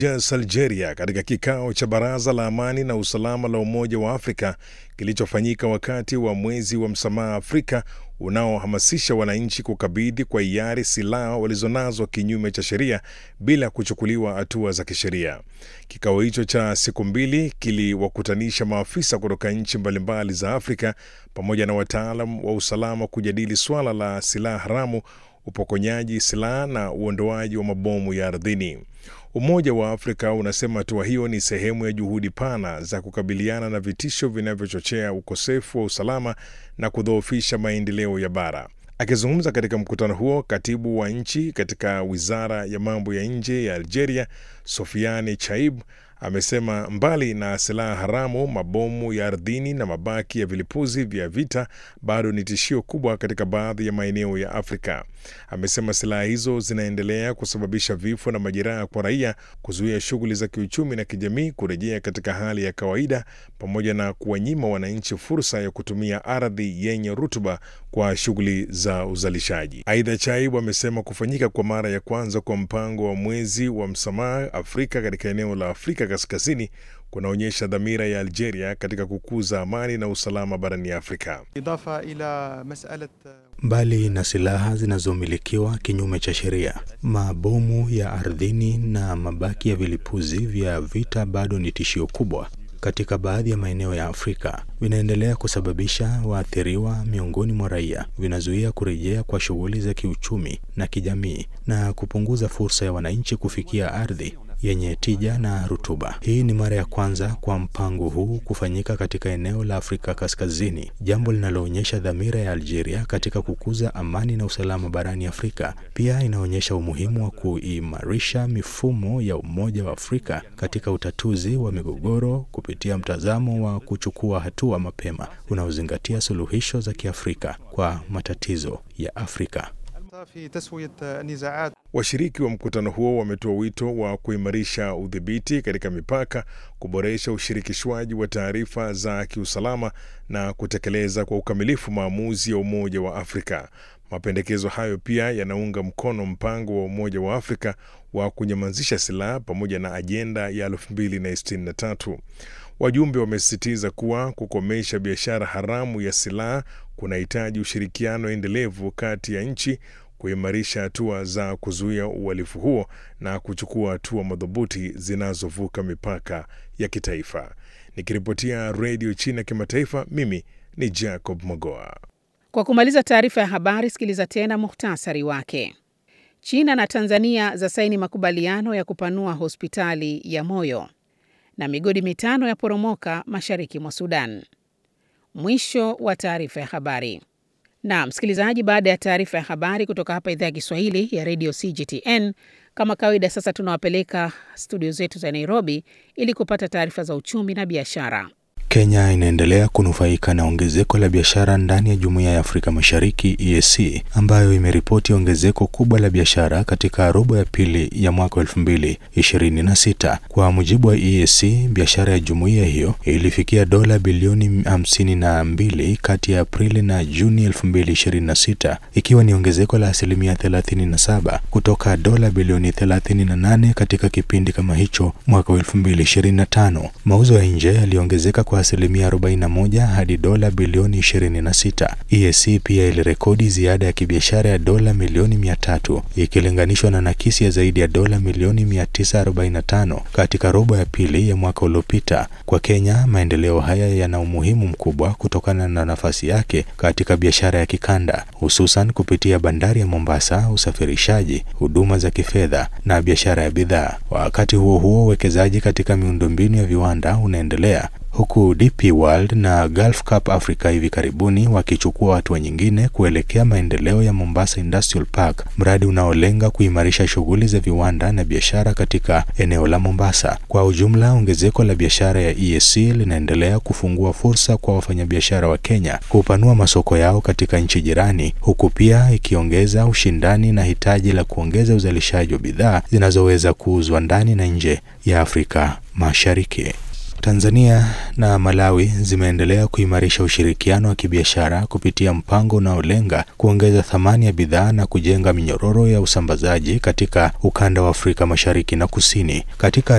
Jas Algeria katika kikao cha Baraza la Amani na Usalama la Umoja wa Afrika kilichofanyika wakati wa mwezi wa msamaha Afrika unaohamasisha wananchi kukabidhi kwa hiari silaha walizonazo kinyume cha sheria bila kuchukuliwa hatua za kisheria. Kikao hicho cha siku mbili kiliwakutanisha maafisa kutoka nchi mbalimbali za Afrika pamoja na wataalam wa usalama kujadili suala la silaha haramu, upokonyaji silaha na uondoaji wa mabomu ya ardhini. Umoja wa Afrika unasema hatua hiyo ni sehemu ya juhudi pana za kukabiliana na vitisho vinavyochochea ukosefu wa usalama na kudhoofisha maendeleo ya bara. Akizungumza katika mkutano huo, katibu wa nchi katika wizara ya mambo ya nje ya Algeria, Sofiane Chaib, amesema mbali na silaha haramu, mabomu ya ardhini na mabaki ya vilipuzi vya vita bado ni tishio kubwa katika baadhi ya maeneo ya Afrika. Amesema silaha hizo zinaendelea kusababisha vifo na majeraha kwa raia, kuzuia shughuli za kiuchumi na kijamii kurejea katika hali ya kawaida, pamoja na kuwanyima wananchi fursa ya kutumia ardhi yenye rutuba kwa shughuli za uzalishaji. Aidha, Chaibu amesema kufanyika kwa mara ya kwanza kwa mpango wa mwezi wa msamaha Afrika katika eneo la Afrika Kaskazini kunaonyesha dhamira ya Algeria katika kukuza amani na usalama barani Afrika. Mbali na silaha zinazomilikiwa kinyume cha sheria, mabomu ya ardhini na mabaki ya vilipuzi vya vita bado ni tishio kubwa katika baadhi ya maeneo ya Afrika. Vinaendelea kusababisha waathiriwa miongoni mwa raia, vinazuia kurejea kwa shughuli za kiuchumi na kijamii, na kupunguza fursa ya wananchi kufikia ardhi yenye tija na rutuba. Hii ni mara ya kwanza kwa mpango huu kufanyika katika eneo la Afrika Kaskazini, jambo linaloonyesha dhamira ya Algeria katika kukuza amani na usalama barani Afrika. Pia inaonyesha umuhimu wa kuimarisha mifumo ya Umoja wa Afrika katika utatuzi wa migogoro kupitia mtazamo wa kuchukua hatua mapema unaozingatia suluhisho za Kiafrika kwa matatizo ya Afrika. Washiriki wa mkutano huo wametoa wito wa kuimarisha udhibiti katika mipaka, kuboresha ushirikishwaji wa taarifa za kiusalama na kutekeleza kwa ukamilifu maamuzi ya Umoja wa Afrika. Mapendekezo hayo pia yanaunga mkono mpango wa Umoja wa Afrika wa kunyamazisha silaha pamoja na ajenda ya 2063. Wajumbe wamesisitiza kuwa kukomesha biashara haramu ya silaha kunahitaji ushirikiano endelevu kati ya nchi, kuimarisha hatua za kuzuia uhalifu huo na kuchukua hatua madhubuti zinazovuka mipaka ya kitaifa. Nikiripotia Redio China Kimataifa, mimi ni Jacob Mogoa. Kwa kumaliza taarifa ya habari, sikiliza tena muhtasari wake. China na Tanzania zasaini makubaliano ya kupanua hospitali ya moyo na migodi mitano ya poromoka mashariki mwa Sudan. Mwisho wa taarifa ya habari. Na msikilizaji, baada ya taarifa ya habari kutoka hapa idhaa ya Kiswahili ya redio CGTN, kama kawaida, sasa tunawapeleka studio zetu za Nairobi ili kupata taarifa za uchumi na biashara. Kenya inaendelea kunufaika na ongezeko la biashara ndani ya Jumuiya ya Afrika Mashariki EAC ambayo imeripoti ongezeko kubwa la biashara katika robo ya pili ya mwaka 2026. Kwa mujibu wa EAC, biashara ya jumuiya hiyo ilifikia dola bilioni 52 kati ya Aprili na Juni 2026, ikiwa ni ongezeko la asilimia 37 kutoka dola bilioni 38 katika kipindi kama hicho mwaka 2025. Mauzo ya nje yaliongezeka kwa asilimia 41 hadi dola bilioni 26. EAC pia ilirekodi ziada ya kibiashara ya dola milioni 300 ikilinganishwa na nakisi ya zaidi ya dola milioni 945 katika robo ya pili ya mwaka uliopita. Kwa Kenya, maendeleo haya yana umuhimu mkubwa kutokana na nafasi yake katika biashara ya kikanda, hususan kupitia bandari ya Mombasa, usafirishaji, huduma za kifedha na biashara ya bidhaa. Wakati huo huo, uwekezaji katika miundombinu ya viwanda unaendelea huku DP World na Gulf Cup Africa hivi karibuni wakichukua hatua nyingine kuelekea maendeleo ya Mombasa Industrial Park, mradi unaolenga kuimarisha shughuli za viwanda na biashara katika eneo la Mombasa. Kwa ujumla, ongezeko la biashara ya EAC linaendelea kufungua fursa kwa wafanyabiashara wa Kenya kupanua masoko yao katika nchi jirani, huku pia ikiongeza ushindani na hitaji la kuongeza uzalishaji wa bidhaa zinazoweza kuuzwa ndani na nje ya Afrika Mashariki. Tanzania na Malawi zimeendelea kuimarisha ushirikiano wa kibiashara kupitia mpango unaolenga kuongeza thamani ya bidhaa na kujenga minyororo ya usambazaji katika ukanda wa Afrika Mashariki na Kusini. Katika